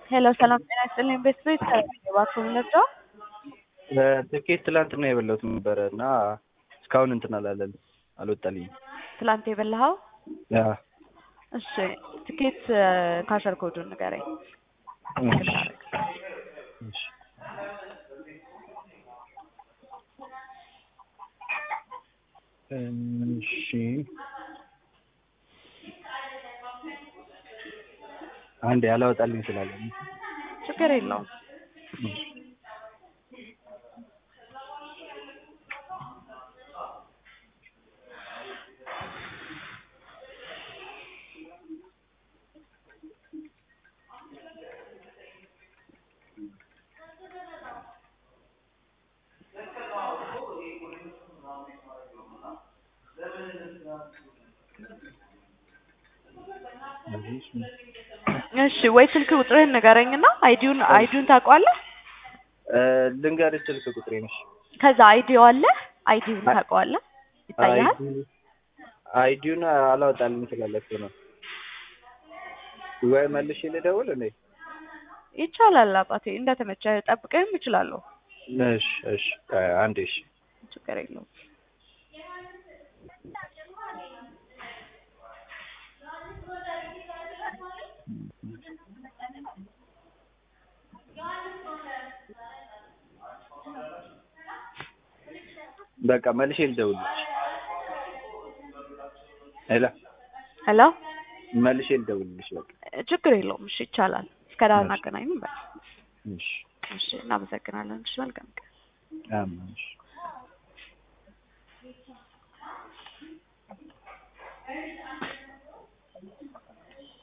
ሄሎ ሰላም ጤና ይስጥልኝ። ቤት ቤት እባክዎ ምንድነው? ትኬት ትላንትና የበላሁት ነበረ እና እስካሁን እንትን አላለን አልወጣልኝም። ትላንት የበላኸው? ያ እሺ ትኬት ካሸር ኮዱን ንገረኝ። እሺ እሺ አንዴ ያላወጣልኝ ስላለ ነው። ችግር የለውም። እሺ ወይ ስልክ ቁጥርህን ንገረኝና አይዲውን አይዲውን ታውቀዋለህ? ልንገርሽ ስልክ ቁጥሬ ነሽ። ከዛ አይዲው አለ አይዲውን ታውቀዋለህ? ይታያል? አይዲውን አላወጣልኝ ስላለ እኮ ነው። ወይ መልሼ ልደውል እንዴ? ይቻላል አባቴ፣ እንደተመቸህ ጠብቀህም እችላለሁ። እሺ እሺ አንዴ እሺ ችግር የለውም። በቃ መልሼ ልደውልልሽ። ሄሎ ሄሎ መልሼ ልደውልልሽ። በቃ ችግር የለውም። እሺ ይቻላል። እስከ ዳር እናገናኝም። በቃ እሺ እሺ፣ እናመሰግናለን። እሺ መልካም ቀን። አሜን። እሺ